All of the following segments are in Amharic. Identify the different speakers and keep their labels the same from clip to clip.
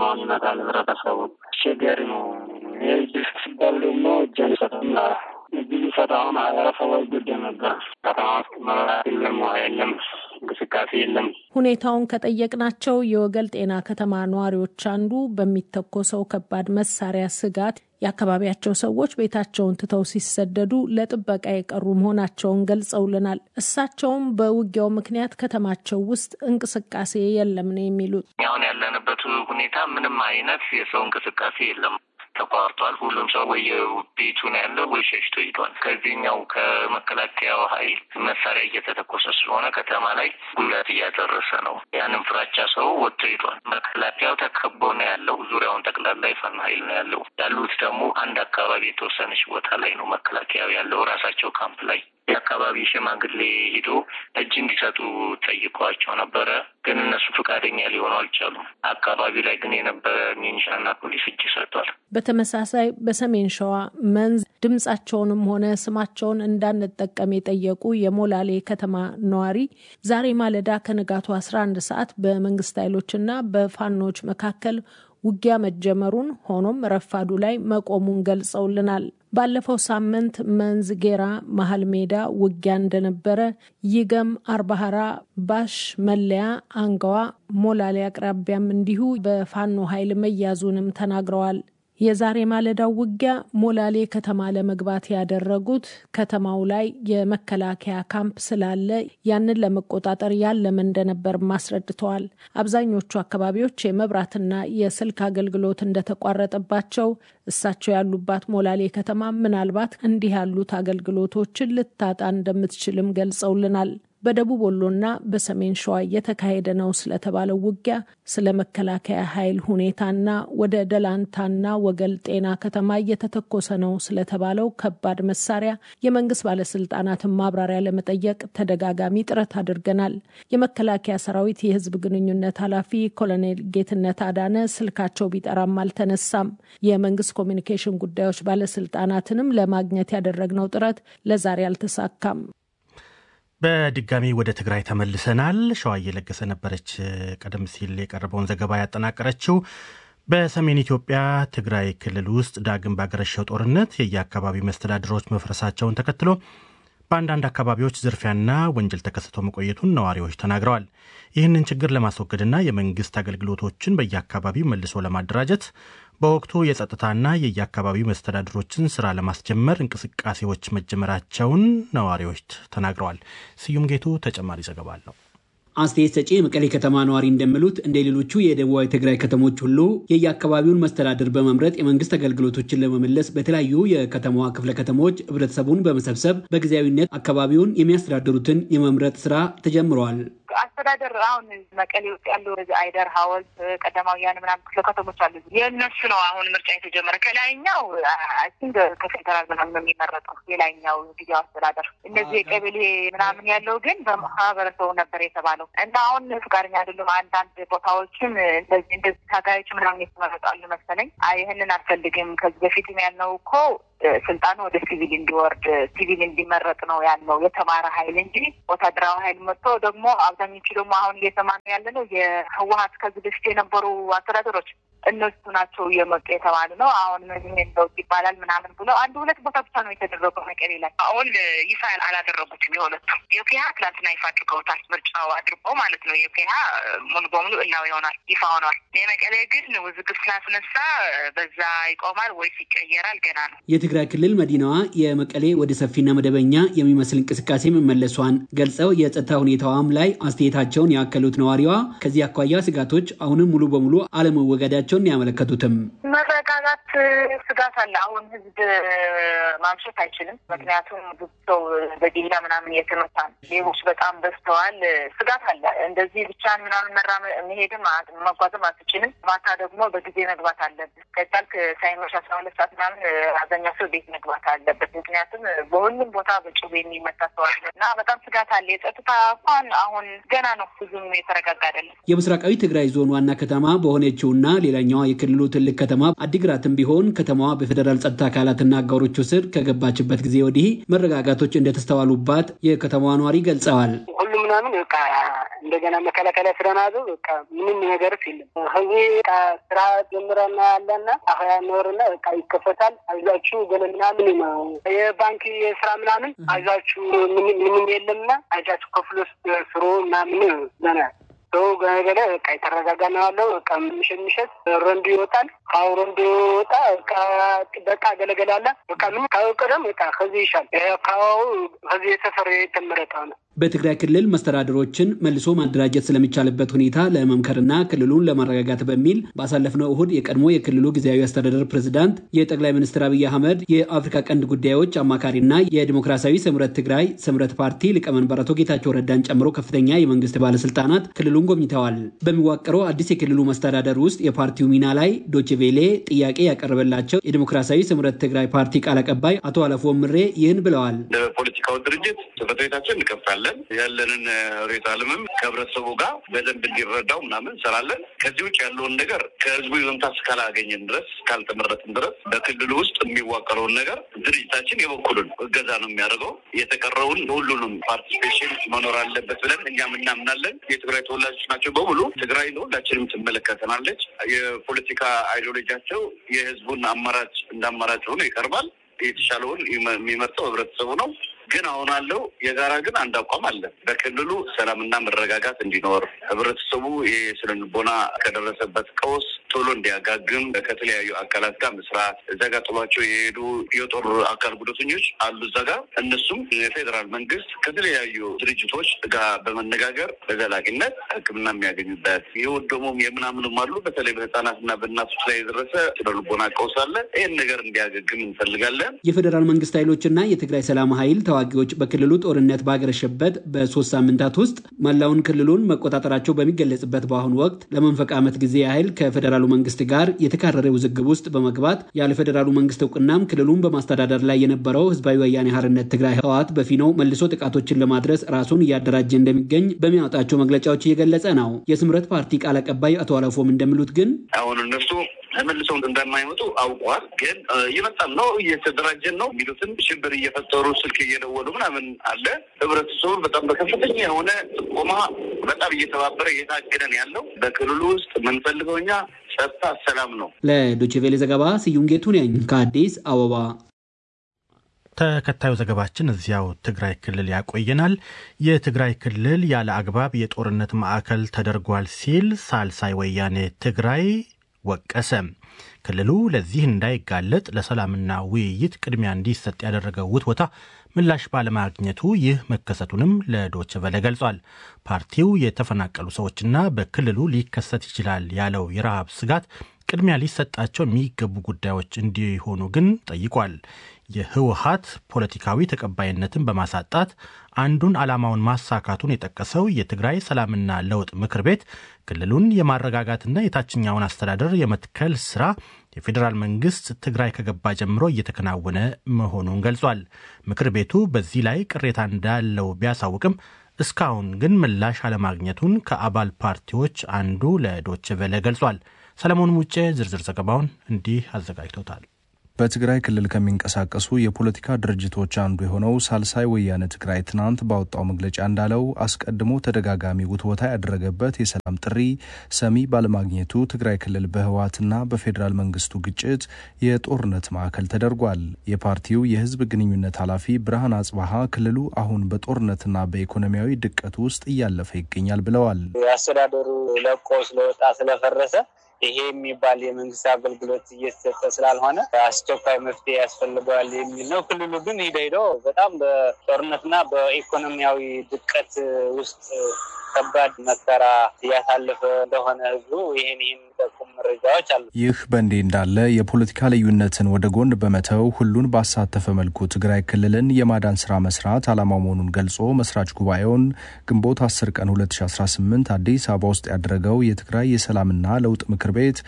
Speaker 1: ከተማውን ይመጣል ህብረተሰቡ። አስቸጋሪ ነው። ይህ ሲባል ደግሞ እጅ አንሰጥም እጅ ሰጠው ማህበረሰቡ ይጎዳ ነበር። ከተማ ውስጥ መብራት የለም፣ ውሃ የለም፣ እንቅስቃሴ የለም።
Speaker 2: ሁኔታውን ከጠየቅናቸው የወገል ጤና ከተማ ነዋሪዎች አንዱ በሚተኮሰው ከባድ መሳሪያ ስጋት የአካባቢያቸው ሰዎች ቤታቸውን ትተው ሲሰደዱ ለጥበቃ የቀሩ መሆናቸውን ገልጸውልናል። እሳቸውም በውጊያው ምክንያት ከተማቸው ውስጥ እንቅስቃሴ የለም ነው የሚሉት።
Speaker 1: አሁን ያለንበት ሁኔታ ምንም አይነት የሰው እንቅስቃሴ የለም ተቋርጧል። ሁሉም ሰው ወይ ቤቱ ነው ያለው ወይ ሸሽቶ ሂዷል። ከዚህኛው ከመከላከያው ኃይል መሳሪያ እየተተኮሰ ስለሆነ ከተማ ላይ ጉዳት እያደረሰ ነው። ያንን ፍራቻ ሰው ወጥቶ ሂዷል። መከላከያው ተከቦ ነው ያለው። ዙሪያውን ጠቅላላ የፋኖ ኃይል ነው ያለው። ያሉት ደግሞ አንድ አካባቢ የተወሰነች ቦታ ላይ ነው መከላከያው ያለው ራሳቸው ካምፕ ላይ የአካባቢ ሽማግሌ ሂዶ እጅ እንዲሰጡ ጠይቀዋቸው ነበረ። ግን እነሱ ፈቃደኛ ሊሆኑ አልቻሉም። አካባቢ ላይ ግን የነበረ ሚኒሻና ፖሊስ እጅ ሰጥቷል።
Speaker 2: በተመሳሳይ በሰሜን ሸዋ መንዝ ድምጻቸውንም ሆነ ስማቸውን እንዳንጠቀም የጠየቁ የሞላሌ ከተማ ነዋሪ ዛሬ ማለዳ ከንጋቱ አስራ አንድ ሰዓት በመንግስት ኃይሎችና በፋኖች መካከል ውጊያ መጀመሩን ሆኖም ረፋዱ ላይ መቆሙን ገልጸውልናል። ባለፈው ሳምንት መንዝ ጌራ መሀል ሜዳ ውጊያ እንደነበረ፣ ይገም፣ አርባሃራ፣ ባሽ፣ መለያ፣ አንጋዋ፣ ሞላሌ አቅራቢያም እንዲሁ በፋኖ ኃይል መያዙንም ተናግረዋል። የዛሬ ማለዳው ውጊያ ሞላሌ ከተማ ለመግባት ያደረጉት ከተማው ላይ የመከላከያ ካምፕ ስላለ ያንን ለመቆጣጠር ያለመ እንደነበር አስረድተዋል። አብዛኞቹ አካባቢዎች የመብራትና የስልክ አገልግሎት እንደተቋረጠባቸው፣ እሳቸው ያሉባት ሞላሌ ከተማ ምናልባት እንዲህ ያሉት አገልግሎቶችን ልታጣ እንደምትችልም ገልጸውልናል። በደቡብ ወሎና በሰሜን ሸዋ እየተካሄደ ነው ስለተባለው ውጊያ፣ ስለ መከላከያ ኃይል ሁኔታና ወደ ደላንታና ወገል ጤና ከተማ እየተተኮሰ ነው ስለተባለው ከባድ መሳሪያ የመንግስት ባለስልጣናትን ማብራሪያ ለመጠየቅ ተደጋጋሚ ጥረት አድርገናል። የመከላከያ ሰራዊት የህዝብ ግንኙነት ኃላፊ ኮሎኔል ጌትነት አዳነ ስልካቸው ቢጠራም አልተነሳም። የመንግስት ኮሚኒኬሽን ጉዳዮች ባለስልጣናትንም ለማግኘት ያደረግነው ጥረት ለዛሬ አልተሳካም።
Speaker 3: በድጋሚ ወደ ትግራይ ተመልሰናል። ሸዋ እየለገሰ ነበረች ቀደም ሲል የቀረበውን ዘገባ ያጠናቀረችው። በሰሜን ኢትዮጵያ ትግራይ ክልል ውስጥ ዳግም ባገረሸው ጦርነት የየአካባቢ መስተዳድሮች መፍረሳቸውን ተከትሎ በአንዳንድ አካባቢዎች ዝርፊያና ወንጀል ተከስቶ መቆየቱን ነዋሪዎች ተናግረዋል። ይህንን ችግር ለማስወገድና የመንግስት አገልግሎቶችን በየአካባቢው መልሶ ለማደራጀት በወቅቱ የጸጥታና የየአካባቢው መስተዳድሮችን ስራ ለማስጀመር እንቅስቃሴዎች መጀመራቸውን ነዋሪዎች ተናግረዋል። ስዩም ጌቱ ተጨማሪ ዘገባ አለው።
Speaker 4: አስተያየት ሰጪ የመቀሌ ከተማ ነዋሪ እንደሚሉት እንደ ሌሎቹ የደቡባዊ ትግራይ ከተሞች ሁሉ የየአካባቢውን መስተዳድር በመምረጥ የመንግስት አገልግሎቶችን ለመመለስ በተለያዩ የከተማዋ ክፍለ ከተሞች ህብረተሰቡን በመሰብሰብ በጊዜያዊነት አካባቢውን የሚያስተዳድሩትን የመምረጥ ስራ ተጀምረዋል።
Speaker 5: አስተዳደር አሁን መቀሌ ውስጥ ያሉ አይደር፣ ሀወልት፣ ቀዳማውያን ምናምን ክፍለ ከተሞች አሉ። የእነሱ ነው አሁን ምርጫ የተጀመረ። ከላይኛው ቲንግ ከፌደራል ምናምን የሚመረጠው የላይኛው ጊዜያዊ አስተዳደር። እነዚህ የቀበሌ ምናምን ያለው ግን በማህበረሰቡ ነበር የተባለው እና አሁን ፍቃደኛ አይደሉም። አንዳንድ ቦታዎችም እንደዚህ እንደዚህ ታጋዮች ምናምን የተመረጣሉ መሰለኝ። ይህንን አልፈልግም ከዚህ በፊትም ያልነው እኮ ስልጣኑ ወደ ሲቪል እንዲወርድ ሲቪል እንዲመረጥ ነው ያልነው የተማረ ኃይል እንጂ ወታደራዊ ኃይል መጥቶ ደግሞ አብዛኞቹ ደግሞ አሁን እየሰማን ያለ ነው የህወሀት ከዚህ በፊት የነበሩ አስተዳደሮች እነሱ ናቸው እየመጡ የተባለ ነው። አሁን ይሄን ለውጥ ይባላል ምናምን ብሎ አንድ ሁለት ቦታ ብቻ ነው የተደረገው መቀሌ ላይ። አሁን ይፋ አላደረጉትም። የሁለቱም የኦኬሃ ትላንትና ይፋ አድርገውታል። ምርጫው አድርገው ማለት ነው። የኦኬሃ ሙሉ በሙሉ እላው ይሆናል ይፋ ሆኗል። የመቀሌ ግን ውዝግብ ስላስነሳ በዛ ይቆማል ወይስ ይቀየራል ገና ነው።
Speaker 4: የትግራይ ክልል መዲናዋ የመቀሌ ወደ ሰፊና መደበኛ የሚመስል እንቅስቃሴ መመለሷን ገልጸው የጸጥታ ሁኔታዋም ላይ አስተያየታቸውን ያከሉት ነዋሪዋ ከዚህ አኳያ ስጋቶች አሁንም ሙሉ በሙሉ አለመወገዳቸው ያመለከቱትም
Speaker 5: መረጋጋት ስጋት አለ። አሁን ህዝብ ማምሸት አይችልም። ምክንያቱም ብዙ ሰው በዲላ ምናምን እየተመታ ነው። ሌቦች በጣም በዝተዋል። ስጋት አለ። እንደዚህ ብቻን ምናምን መራ መሄድም መጓዝም አትችልም። ማታ ደግሞ በጊዜ መግባት አለብን። ከቻልክ ሳይመሽ አስራ ሁለት ሰዓት ምናምን አብዛኛው ሰው ቤት መግባት አለበት። ምክንያቱም በሁሉም ቦታ በጩቤ የሚመታ ሰው አለ እና በጣም ስጋት አለ። የጸጥታ እንኳን አሁን ገና ነው፣ ብዙም የተረጋጋ አይደለም።
Speaker 4: የምስራቃዊ ትግራይ ዞን ዋና ከተማ በሆነችውና ሌላኛዋ የክልሉ ትልቅ ከተማ አዲግራትም ቢሆን ቢሆን ከተማዋ በፌዴራል ጸጥታ አካላትና አጋሮቹ ስር ከገባችበት ጊዜ ወዲህ መረጋጋቶች እንደተስተዋሉባት የከተማዋ ነዋሪ ገልጸዋል።
Speaker 6: ሁሉ ምናምን በቃ እንደገና መከላከያ ስለናዙ በቃ ምንም ነገርስ የለም። ከዚህ በቃ ስራ ጀምረና ያለና አሁያ ኖርና በቃ ይከፈታል። አይዟችሁ ገለ ምናምን ነው የባንክ የስራ ምናምን አይዟችሁ ምንም የለምና አይዟችሁ ከፍሎ ስሩ ምናምን ዘና ሰው ገለገለ በቃ የተረጋጋ ነው ያለው። በቃ ምሽት ምሽት ሮንዶ ይወጣል። ካሁ ሮንዶ ወጣ በቃ በቃ ገለገላለ በቃ ምን ካወቀደም በቃ ከዚህ ይሻል ካሁ ከዚህ የተሰረ የተመረጠ ነው።
Speaker 4: በትግራይ ክልል መስተዳድሮችን መልሶ ማደራጀት ስለሚቻልበት ሁኔታ ለመምከርና ክልሉን ለማረጋጋት በሚል ባሳለፍነው እሁድ የቀድሞ የክልሉ ጊዜያዊ አስተዳደር ፕሬዝዳንት የጠቅላይ ሚኒስትር አብይ አህመድ የአፍሪካ ቀንድ ጉዳዮች አማካሪና የዲሞክራሲያዊ ስምረት ትግራይ ስምረት ፓርቲ ሊቀመንበር አቶ ጌታቸው ረዳን ጨምሮ ከፍተኛ የመንግስት ባለስልጣናት ክልሉን ጎብኝተዋል። በሚዋቀረው አዲስ የክልሉ መስተዳደር ውስጥ የፓርቲው ሚና ላይ ዶችቬሌ ጥያቄ ያቀረበላቸው የዲሞክራሲያዊ ስምረት ትግራይ ፓርቲ ቃል አቀባይ አቶ አለፎ ምሬ ይህን ብለዋል።
Speaker 7: ፖለቲካው ድርጅት ጽሕፈት ቤታችን እንከፍታለን ያለንን ሬት አለምም ከህብረተሰቡ ጋር በደንብ እንዲረዳው ምናምን እንሰራለን። ከዚህ ውጭ ያለውን ነገር ከህዝቡ ይዞምታ እስካላገኘን ድረስ እስካልተመረጥን ድረስ በክልሉ ውስጥ የሚዋቀረውን ነገር ድርጅታችን የበኩሉን እገዛ ነው የሚያደርገው። የተቀረውን ሁሉንም ፓርቲሲፔሽን መኖር አለበት ብለን እኛም እናምናለን። የትግራይ ተወላጆች ናቸው በሙሉ ትግራይ ሁላችንም ትመለከተናለች። የፖለቲካ አይዲዮሎጂያቸው የህዝቡን አማራጭ እንደ አማራጭ ሆኖ ይቀርባል። የተሻለውን የሚመርጠው ህብረተሰቡ ነው። ግን አሁን አለው የጋራ ግን አንድ አቋም አለ። በክልሉ ሰላምና መረጋጋት እንዲኖር ህብረተሰቡ ይህ ስነ ልቦና ከደረሰበት ቀውስ ቶሎ እንዲያጋግም ከተለያዩ አካላት ጋር መስራት እዛ ጋር ጥሏቸው የሄዱ የጦር አካል ጉዳተኞች አሉ እዛ ጋር እነሱም የፌዴራል መንግስት ከተለያዩ ድርጅቶች ጋር በመነጋገር በዘላቂነት ሕክምና የሚያገኙበት የወደሙም የምናምኑም አሉ። በተለይ በህፃናትና በእናቶች ላይ የደረሰ ስነ ልቦና ቀውስ አለ። ይህን ነገር እንዲያገግም እንፈልጋለን።
Speaker 4: የፌዴራል መንግስት ኃይሎችና የትግራይ ሰላም ኃይል ተዋጊዎች በክልሉ ጦርነት ባገረሸበት በሶስት ሳምንታት ውስጥ መላውን ክልሉን መቆጣጠራቸው በሚገለጽበት በአሁኑ ወቅት ለመንፈቅ ዓመት ጊዜ ያህል ከፌዴራሉ መንግስት ጋር የተካረረ ውዝግብ ውስጥ በመግባት ያለ ፌዴራሉ መንግስት እውቅናም ክልሉን በማስተዳደር ላይ የነበረው ህዝባዊ ወያኔ ሓርነት ትግራይ ህወሓት በፊናው መልሶ ጥቃቶችን ለማድረስ ራሱን እያደራጀ እንደሚገኝ በሚያወጣቸው መግለጫዎች እየገለጸ ነው። የስምረት ፓርቲ ቃል አቀባይ አቶ አለፎም እንደሚሉት ግን
Speaker 7: አሁን እነሱ ተመልሰው እንደማይመጡ አውቀዋል። ግን እየመጣን ነው እየተደራጀን ነው የሚሉትን ሽብር እየፈጠሩ ስልክ እየደወሉ ምናምን አለ። ህብረተሰቡ በጣም በከፍተኛ የሆነ ጥቆማ በጣም እየተባበረ እየታገደን ያለው በክልሉ ውስጥ የምንፈልገው እኛ ጸጥታ፣ ሰላም ነው።
Speaker 4: ለዶችቬሌ ዘገባ ስዩም ጌቱ ነኝ ከአዲስ አበባ።
Speaker 3: ተከታዩ ዘገባችን እዚያው ትግራይ ክልል ያቆየናል። የትግራይ ክልል ያለ አግባብ የጦርነት ማዕከል ተደርጓል ሲል ሳልሳይ ወያኔ ትግራይ ወቀሰ። ክልሉ ለዚህ እንዳይጋለጥ ለሰላምና ውይይት ቅድሚያ እንዲሰጥ ያደረገው ውትወታ ምላሽ ባለማግኘቱ ይህ መከሰቱንም ለዶቸ ቨለ ገልጿል። ፓርቲው የተፈናቀሉ ሰዎችና በክልሉ ሊከሰት ይችላል ያለው የረሃብ ስጋት ቅድሚያ ሊሰጣቸው የሚገቡ ጉዳዮች እንዲሆኑ ግን ጠይቋል። የህወሀት ፖለቲካዊ ተቀባይነትን በማሳጣት አንዱን ዓላማውን ማሳካቱን የጠቀሰው የትግራይ ሰላምና ለውጥ ምክር ቤት ክልሉን የማረጋጋትና የታችኛውን አስተዳደር የመትከል ስራ የፌዴራል መንግስት ትግራይ ከገባ ጀምሮ እየተከናወነ መሆኑን ገልጿል። ምክር ቤቱ በዚህ ላይ ቅሬታ እንዳለው ቢያሳውቅም እስካሁን ግን ምላሽ አለማግኘቱን ከአባል ፓርቲዎች አንዱ ለዶች ቨለ ገልጿል። ሰለሞን ሙጬ ዝርዝር ዘገባውን እንዲህ አዘጋጅቶታል።
Speaker 8: በትግራይ ክልል ከሚንቀሳቀሱ የፖለቲካ ድርጅቶች አንዱ የሆነው ሳልሳይ ወያነ ትግራይ ትናንት ባወጣው መግለጫ እንዳለው አስቀድሞ ተደጋጋሚ ውትወታ ያደረገበት የሰላም ጥሪ ሰሚ ባለማግኘቱ ትግራይ ክልል በህወሓትና በፌዴራል መንግስቱ ግጭት የጦርነት ማዕከል ተደርጓል። የፓርቲው የህዝብ ግንኙነት ኃላፊ ብርሃን አጽባሀ ክልሉ አሁን በጦርነትና በኢኮኖሚያዊ ድቀት ውስጥ እያለፈ ይገኛል ብለዋል።
Speaker 6: አስተዳደሩ ለቆ ስለወጣ ስለፈረሰ ይሄ የሚባል የመንግስት አገልግሎት እየተሰጠ ስላልሆነ አስቸኳይ መፍትሄ ያስፈልገዋል የሚል ነው። ክልሉ ግን ሂደ ሂዶ በጣም በጦርነትና በኢኮኖሚያዊ ድቀት ውስጥ ከባድ መከራ እያሳለፈ እንደሆነ ህዝቡ ይህን ይህን የሚጠቁም መረጃዎች አሉ።
Speaker 8: ይህ በእንዲህ እንዳለ የፖለቲካ ልዩነትን ወደ ጎን በመተው ሁሉን ባሳተፈ መልኩ ትግራይ ክልልን የማዳን ስራ መስራት ዓላማው መሆኑን ገልጾ መስራች ጉባኤውን ግንቦት 10 ቀን 2018 አዲስ አበባ ውስጥ ያደረገው የትግራይ የሰላምና ለውጥ ምክር ቤት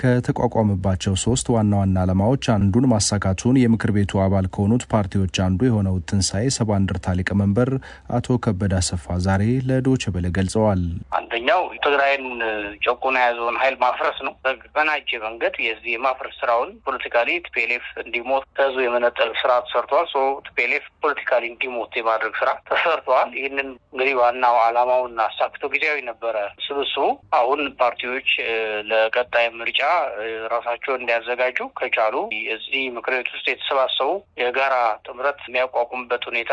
Speaker 8: ከተቋቋመባቸው ሶስት ዋና ዋና ዓላማዎች አንዱን ማሳካቱን የምክር ቤቱ አባል ከሆኑት ፓርቲዎች አንዱ የሆነው ትንሣኤ ሰባ እንደርታ ሊቀመንበር አቶ ከበደ አሰፋ ዛሬ ለዶይቼ ቬለ ገልጸዋል።
Speaker 9: አንደኛው ትግራይን ጨቁኖ የያዘውን ኃይል ማፍረስ ነው። በተቀናጀ መንገድ የዚህ የማፍረስ ስራውን ፖለቲካሊ ቲፒኤልኤፍ እንዲሞት ከህዝቡ የመነጠል ስራ ተሰርተዋል። ሶ ቲፒኤልኤፍ ፖለቲካሊ እንዲሞት የማድረግ ስራ ተሰርተዋል። ይህንን እንግዲህ ዋናው አላማውን አሳክቶ ጊዜያዊ ነበረ ስብስቡ። አሁን ፓርቲዎች ለቀጣይ ምርጫ ራሳቸውን እንዲያዘጋጁ ከቻሉ እዚህ ምክር ቤት ውስጥ የተሰባሰቡ የጋራ ጥምረት የሚያቋቁምበት ሁኔታ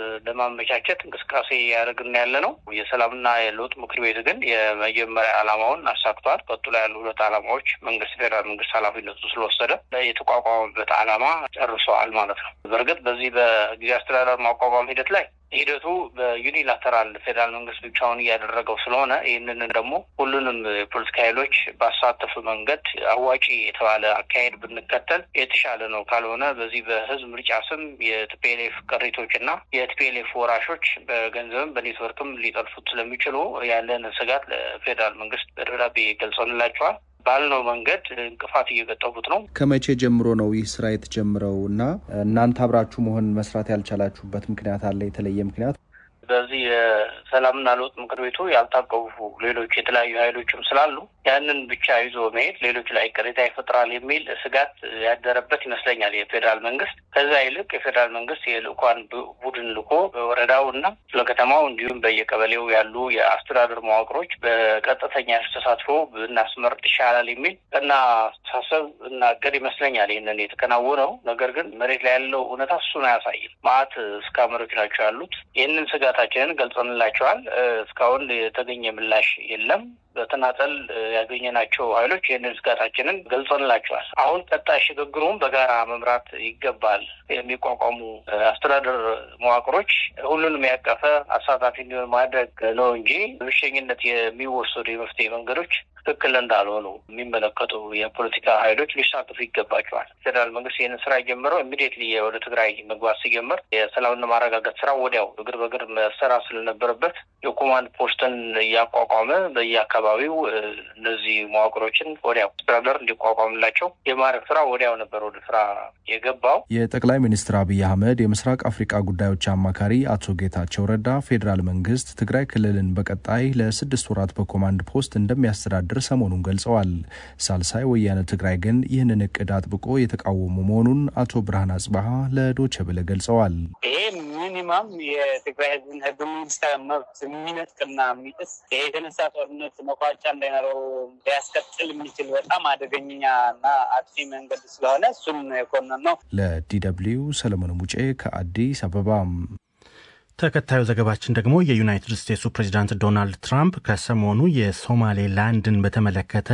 Speaker 9: ለማመቻቸት እንቅስቃሴ ያደርግና ያለ ነው። የሰላምና የለውጥ ምክር ቤት ግን የመጀመሪያ ዓላማውን አሳክቷል። ቀጥሎ ያሉ ሁለት ዓላማዎች መንግስት ፌዴራል መንግስት ኃላፊነቱ ስለወሰደ የተቋቋመበት ዓላማ ጨርሰዋል ማለት ነው። በእርግጥ በዚህ በጊዜ አስተዳደር ማቋቋም ሂደት ላይ ሂደቱ በዩኒላተራል ፌዴራል መንግስት ብቻውን እያደረገው ስለሆነ ይህንን ደግሞ ሁሉንም የፖለቲካ ኃይሎች ባሳተፈ መንገድ አዋጪ የተባለ አካሄድ ብንከተል የተሻለ ነው። ካልሆነ በዚህ በህዝብ ምርጫ ስም የቲፒኤልኤፍ ቅሪቶች እና የቲፒኤልኤፍ ወራሾች በገንዘብም በኔትወርክም ሊጠልፉት ስለሚችሉ ያለን ስጋት ለፌዴራል መንግስት በደብዳቤ ገልጸንላቸዋል። ባልነው መንገድ እንቅፋት እየገጠሙት ነው።
Speaker 8: ከመቼ ጀምሮ ነው ይህ ስራ የተጀመረው እና እናንተ አብራችሁ መሆን መስራት ያልቻላችሁበት ምክንያት አለ? የተለየ ምክንያት?
Speaker 9: በዚህ የሰላምና ለውጥ ምክር ቤቱ ያልታቀፉ ሌሎች የተለያዩ ኃይሎችም ስላሉ ያንን ብቻ ይዞ መሄድ ሌሎች ላይ ቅሬታ ይፈጥራል የሚል ስጋት ያደረበት ይመስለኛል የፌዴራል መንግስት። ከዛ ይልቅ የፌዴራል መንግስት የልኡካን ቡድን ልኮ በወረዳው እና ለከተማው እንዲሁም በየቀበሌው ያሉ የአስተዳደር መዋቅሮች በቀጥተኛ ተሳትፎ ብናስመርጥ ይሻላል የሚል ቀና አስተሳሰብ እና እቅድ ይመስለኛል ይህንን የተከናወነው። ነገር ግን መሬት ላይ ያለው እውነታ እሱን አያሳይም። ማአት እስካመሮች ናቸው ያሉት። ይህንን ስጋታችንን ገልጸንላቸዋል። እስካሁን የተገኘ ምላሽ የለም። በተናጠል ያገኘናቸው ኃይሎች ይህንን ስጋታችንን ገልጸንላቸዋል። አሁን ቀጣይ ሽግግሩን በጋራ መምራት ይገባል። የሚቋቋሙ አስተዳደር መዋቅሮች ሁሉንም ያቀፈ አሳታፊ እንዲሆን ማድረግ ነው እንጂ ብቸኝነት የሚወሰዱ የመፍትሄ መንገዶች ትክክል እንዳልሆኑ የሚመለከቱ የፖለቲካ ኃይሎች ሊሳተፉ ይገባቸዋል። ፌዴራል መንግስት ይህንን ስራ የጀመረው ኢሚዲየትሊ ወደ ትግራይ መግባት ሲጀምር የሰላምና ማረጋገጥ ስራ ወዲያው እግር በእግር መሰራት ስለነበረበት የኮማንድ ፖስትን እያቋቋመ በየአካባቢው እነዚህ መዋቅሮችን ወዲያው አስተዳደር እንዲቋቋምላቸው የማድረግ ስራ ወዲያው ነበር ወደ ስራ የገባው።
Speaker 8: የጠቅላይ ሚኒስትር አብይ አህመድ የምስራቅ አፍሪካ ጉዳዮች አማካሪ አቶ ጌታቸው ረዳ ፌዴራል መንግስት ትግራይ ክልልን በቀጣይ ለስድስት ወራት በኮማንድ ፖስት እንደሚያስተዳድር ሰሞኑን ገልጸዋል። ሳልሳይ ወያነ ትግራይ ግን ይህንን እቅድ አጥብቆ የተቃወሙ መሆኑን አቶ ብርሃን አጽባሀ ለዶቼ ቬለ ገልጸዋል።
Speaker 6: ይሄ ሚኒማም የትግራይ ህዝብን ህገ መንግስታዊ መብት የሚነጥቅና የሚጥስ ይሄ የተነሳ ጦርነት መቋጫ እንዳይኖረው ሊያስቀጥል የሚችል በጣም አደገኛ እና አጥፊ መንገድ ስለሆነ እሱም የኮነን ነው።
Speaker 8: ለዲ ደብልዩ ሰለሞን ሙጬ ከአዲስ አበባ።
Speaker 3: ተከታዩ ዘገባችን ደግሞ የዩናይትድ ስቴትሱ ፕሬዚዳንት ዶናልድ ትራምፕ ከሰሞኑ የሶማሌላንድን በተመለከተ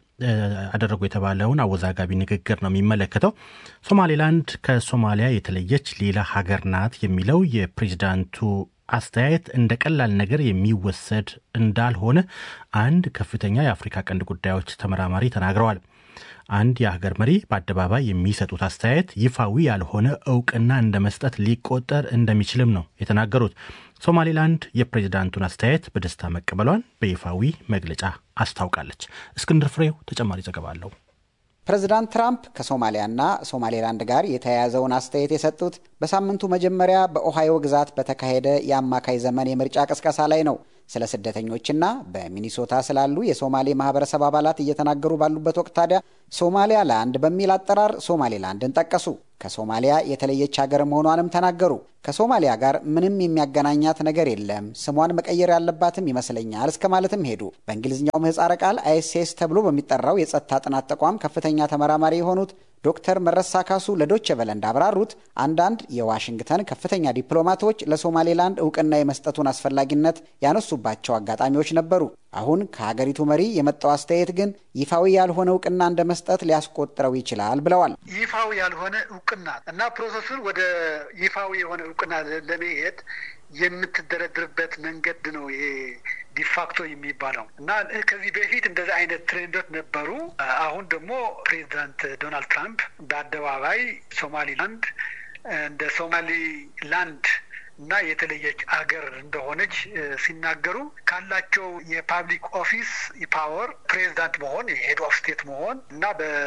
Speaker 3: አደረጉ የተባለውን አወዛጋቢ ንግግር ነው የሚመለከተው። ሶማሌላንድ ከሶማሊያ የተለየች ሌላ ሀገር ናት የሚለው የፕሬዚዳንቱ አስተያየት እንደ ቀላል ነገር የሚወሰድ እንዳልሆነ አንድ ከፍተኛ የአፍሪካ ቀንድ ጉዳዮች ተመራማሪ ተናግረዋል። አንድ የሀገር መሪ በአደባባይ የሚሰጡት አስተያየት ይፋዊ ያልሆነ እውቅና እንደ መስጠት ሊቆጠር እንደሚችልም ነው የተናገሩት። ሶማሌላንድ የፕሬዚዳንቱን አስተያየት በደስታ መቀበሏን በይፋዊ መግለጫ አስታውቃለች። እስክንድር ፍሬው ተጨማሪ ዘገባ አለው።
Speaker 10: ፕሬዚዳንት ትራምፕ ከሶማሊያና ሶማሌላንድ ጋር የተያያዘውን አስተያየት የሰጡት በሳምንቱ መጀመሪያ በኦሃዮ ግዛት በተካሄደ የአማካይ ዘመን የምርጫ ቅስቀሳ ላይ ነው። ስለ ስደተኞችና በሚኒሶታ ስላሉ የሶማሌ ማህበረሰብ አባላት እየተናገሩ ባሉበት ወቅት ታዲያ ሶማሊያ ላንድ በሚል አጠራር ሶማሌላንድን ጠቀሱ። ከሶማሊያ የተለየች ሀገር መሆኗንም ተናገሩ። ከሶማሊያ ጋር ምንም የሚያገናኛት ነገር የለም፣ ስሟን መቀየር ያለባትም ይመስለኛል እስከ ማለትም ሄዱ። በእንግሊዝኛው ምህጻረ ቃል አይኤስኤስ ተብሎ በሚጠራው የጸጥታ ጥናት ተቋም ከፍተኛ ተመራማሪ የሆኑት ዶክተር መረሳ ካሱ ለዶቼ ቨለ እንዳብራሩት አንዳንድ የዋሽንግተን ከፍተኛ ዲፕሎማቶች ለሶማሌላንድ እውቅና የመስጠቱን አስፈላጊነት ያነሱባቸው አጋጣሚዎች ነበሩ። አሁን ከሀገሪቱ መሪ የመጣው አስተያየት ግን ይፋዊ ያልሆነ እውቅና እንደ መስጠት ሊያስቆጥረው ይችላል ብለዋል።
Speaker 11: ይፋዊ ያልሆነ እውቅና እና ፕሮሰሱን ወደ ይፋዊ የሆነ እውቅና ለመሄድ የምትደረድርበት መንገድ ነው ይሄ ዲፋክቶ የሚባለው እና ከዚህ በፊት እንደዚህ አይነት ትሬንዶች ነበሩ። አሁን ደግሞ ፕሬዚዳንት ዶናልድ ትራምፕ በአደባባይ ሶማሊላንድ እንደ ሶማሊ ላንድ እና የተለየች አገር እንደሆነች ሲናገሩ ካላቸው የፓብሊክ ኦፊስ ፓወር ፕሬዚዳንት መሆን የሄድ ኦፍ ስቴት መሆን እና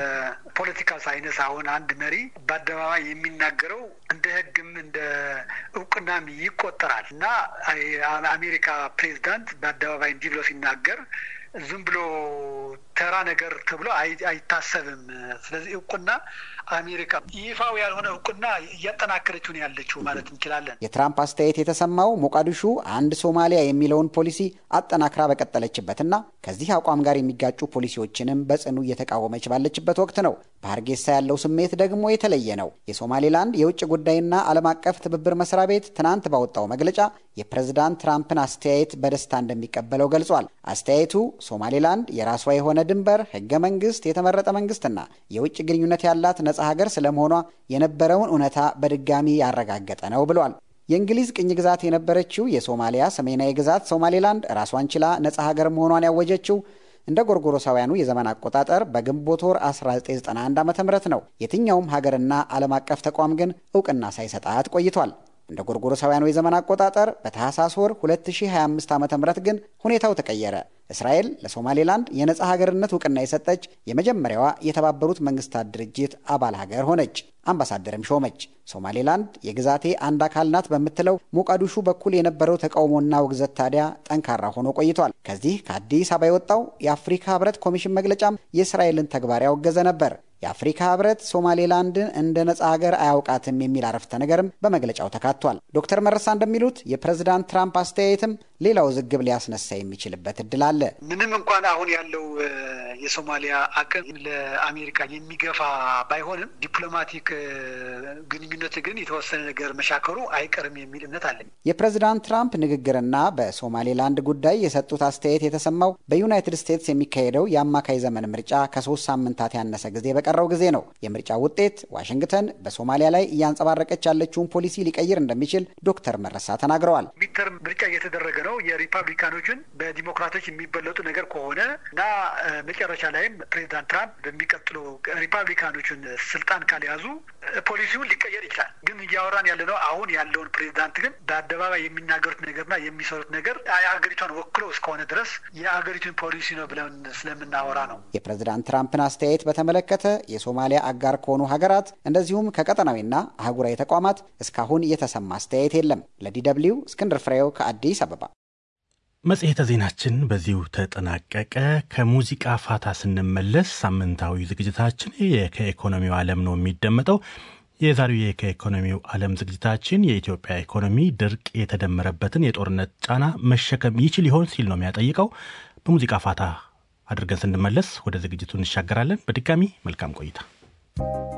Speaker 11: በፖለቲካል ሳይንስ አሁን አንድ መሪ በአደባባይ የሚናገረው እንደ ሕግም እንደ እውቅናም ይቆጠራል እና አሜሪካ ፕሬዚዳንት በአደባባይ እንዲህ ብሎ ሲናገር ዝም ብሎ ተራ ነገር ተብሎ አይታሰብም። ስለዚህ እውቅና አሜሪካ ይፋው ያልሆነ እውቅና እያጠናከረችው ነው ያለችው ማለት እንችላለን።
Speaker 10: የትራምፕ አስተያየት የተሰማው ሞቃዲሹ አንድ ሶማሊያ የሚለውን ፖሊሲ አጠናክራ በቀጠለችበትና ከዚህ አቋም ጋር የሚጋጩ ፖሊሲዎችንም በጽኑ እየተቃወመች ባለችበት ወቅት ነው። በሀርጌሳ ያለው ስሜት ደግሞ የተለየ ነው። የሶማሌላንድ የውጭ ጉዳይና ዓለም አቀፍ ትብብር መስሪያ ቤት ትናንት ባወጣው መግለጫ የፕሬዝዳንት ትራምፕን አስተያየት በደስታ እንደሚቀበለው ገልጿል። አስተያየቱ ሶማሌላንድ የራሷ የሆነ ድንበር፣ ህገ መንግስት፣ የተመረጠ መንግስትና የውጭ ግንኙነት ያላት ነጻ ሀገር ስለመሆኗ የነበረውን እውነታ በድጋሚ ያረጋገጠ ነው ብሏል። የእንግሊዝ ቅኝ ግዛት የነበረችው የሶማሊያ ሰሜናዊ ግዛት ሶማሌላንድ ራሷን ችላ ነጻ ሀገር መሆኗን ያወጀችው እንደ ጎርጎሮሳውያኑ የዘመን አቆጣጠር በግንቦት ወር 1991 ዓ ም ነው። የትኛውም ሀገርና ዓለም አቀፍ ተቋም ግን እውቅና ሳይሰጣት ቆይቷል። እንደ ጎርጎሮሳውያኑ የዘመን አቆጣጠር በታህሳስ ወር 2025 ዓ ም ግን ሁኔታው ተቀየረ። እስራኤል ለሶማሌላንድ የነጻ ሀገርነት እውቅና የሰጠች የመጀመሪያዋ የተባበሩት መንግስታት ድርጅት አባል ሀገር ሆነች። አምባሳደርም ሾመች። ሶማሌላንድ የግዛቴ አንድ አካል ናት በምትለው ሞቃዲሹ በኩል የነበረው ተቃውሞና ውግዘት ታዲያ ጠንካራ ሆኖ ቆይቷል። ከዚህ ከአዲስ አበባ የወጣው የአፍሪካ ህብረት ኮሚሽን መግለጫም የእስራኤልን ተግባር ያወገዘ ነበር። የአፍሪካ ህብረት ሶማሌላንድን እንደ ነጻ ሀገር አያውቃትም የሚል አረፍተ ነገርም በመግለጫው ተካቷል። ዶክተር መረሳ እንደሚሉት የፕሬዝዳንት ትራምፕ አስተያየትም ሌላ ውዝግብ ሊያስነሳ የሚችልበት እድል አለ።
Speaker 11: ምንም እንኳን አሁን ያለው የሶማሊያ አቅም ለአሜሪካ የሚገፋ ባይሆንም ዲፕሎማቲክ ግንኙነት ግን የተወሰነ ነገር መሻከሩ አይቀርም የሚል እምነት አለኝ።
Speaker 10: የፕሬዝዳንት ትራምፕ ንግግርና በሶማሌላንድ ጉዳይ የሰጡት አስተያየት የተሰማው በዩናይትድ ስቴትስ የሚካሄደው የአማካይ ዘመን ምርጫ ከሶስት ሳምንታት ያነሰ ጊዜ በቀረው ጊዜ ነው። የምርጫ ውጤት ዋሽንግተን በሶማሊያ ላይ እያንጸባረቀች ያለችውን ፖሊሲ ሊቀይር እንደሚችል ዶክተር መረሳ ተናግረዋል።
Speaker 11: ሚድተርም ምርጫ እየተደረገ ነው። የሪፐብሊካኖችን በዲሞክራቶች የሚበለጡ ነገር ከሆነ እና መጨረሻ ላይም ፕሬዚዳንት ትራምፕ በሚቀጥለው ሪፐብሊካኖችን ስልጣን ካልያዙ ፖሊሲውን ሊቀየር ይችላል። ግን እያወራን ያለ ነው አሁን ያለውን ፕሬዚዳንት ግን በአደባባይ የሚናገሩት ነገርና የሚሰሩት ነገር የአገሪቷን ወክሎ እስከሆነ ድረስ የአገሪቱን ፖሊሲ ነው ብለን ስለምናወራ ነው።
Speaker 10: የፕሬዚዳንት ትራምፕን አስተያየት በተመለከተ የሶማሊያ አጋር ከሆኑ ሀገራት እንደዚሁም ከቀጠናዊና አህጉራዊ ተቋማት እስካሁን የተሰማ አስተያየት የለም። ለዲ ደብልዩ እስክንድር ፍሬው ከአዲስ አበባ።
Speaker 3: መጽሔተ ዜናችን በዚሁ ተጠናቀቀ። ከሙዚቃ ፋታ ስንመለስ ሳምንታዊ ዝግጅታችን ከኢኮኖሚው ዓለም ነው የሚደመጠው። የዛሬው ከኢኮኖሚው ዓለም ዝግጅታችን የኢትዮጵያ ኢኮኖሚ ድርቅ የተደመረበትን የጦርነት ጫና መሸከም ይችል ይሆን ሲል ነው የሚያጠይቀው። በሙዚቃ ፋታ አድርገን ስንመለስ ወደ ዝግጅቱ እንሻገራለን። በድጋሚ መልካም ቆይታ